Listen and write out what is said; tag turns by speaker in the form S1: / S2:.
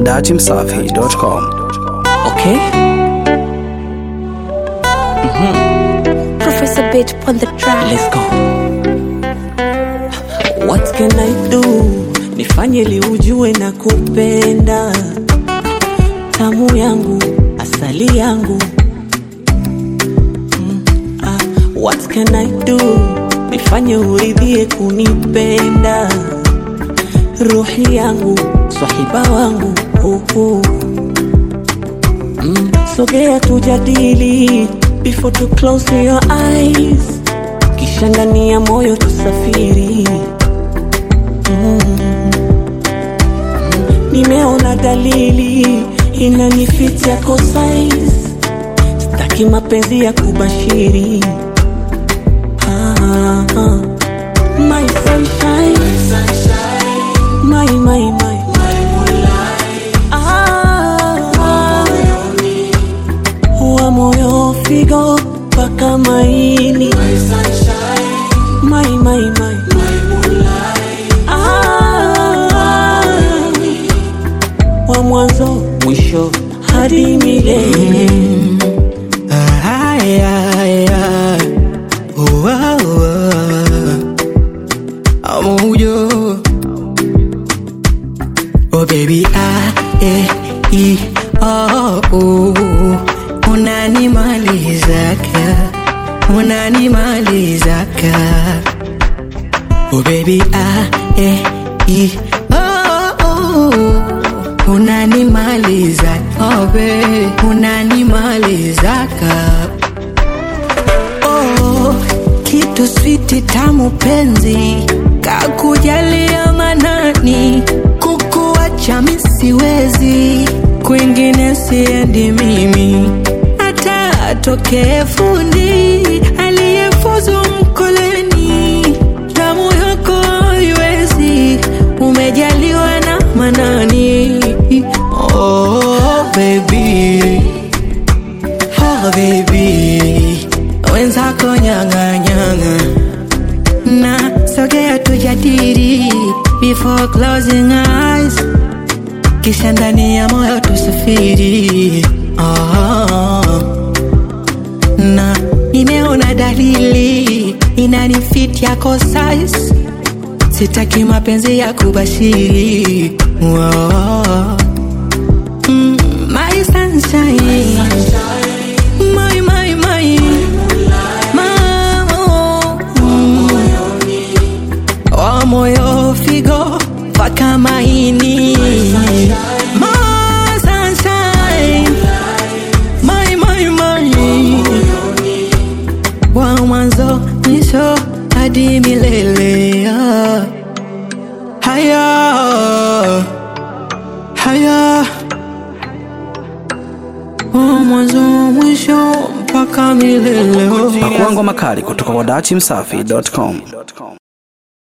S1: dachimsafi.com.
S2: Okay.
S3: Professor Bitch on the track.
S2: Let's go. What can I do? Nifanye li ujue na kupenda tamu yangu asali yangu mm, ah, What can I do? Nifanye uridhie kunipenda ruhi yangu swahiba wangu uh, uh. Mm, sogea tujadili before to close your eyes kisha ndani ya moyo tusafiri mm. nimeona dalili inanifit yako size staki mapenzi ya kubashiri ah, ah. my sunshine my, my, my. Ah, wa moyo figo mpaka maini my, my, my. Ah, wa mwanzo mwisho hadi milele
S4: Ay, ay, ay. Oh, ah, oh, ah. Amuyo. Oh baby, ah, eh, i, oh, oh. Unanimalizaka, unanimalizaka. Oh baby, ah, eh, i, oh, oh. Unanimaliza, oh baby, unanimalizaka. Oh, kitu switi tamu penzi kakujalia manani kukuacha misiwezi kwingine siendi mimi hata atokee fundi aliyefuzu mkoleni damu yako haiwezi umejaliwa na manani oh, baby Oh baby, wenzako nyanga nyanga na sogea tujadili before closing eyes, kisha ndani ya moyo tusafiri. Oh, na nimeona dalili inanifit yako size, sitaki mapenzi ya kubashiri. Oh, mm, my sunshine. My, my, my. Mamo. Mm. Wa moyo figo mpaka maini My sunshine. My, my, my. Wa mwanzo mwisho hadi milele ah. Haya Haya Wa mwanzo mwisho mpaka milele oh.
S1: Pakua ngoma kali kutoka kwa dachimsafi.com.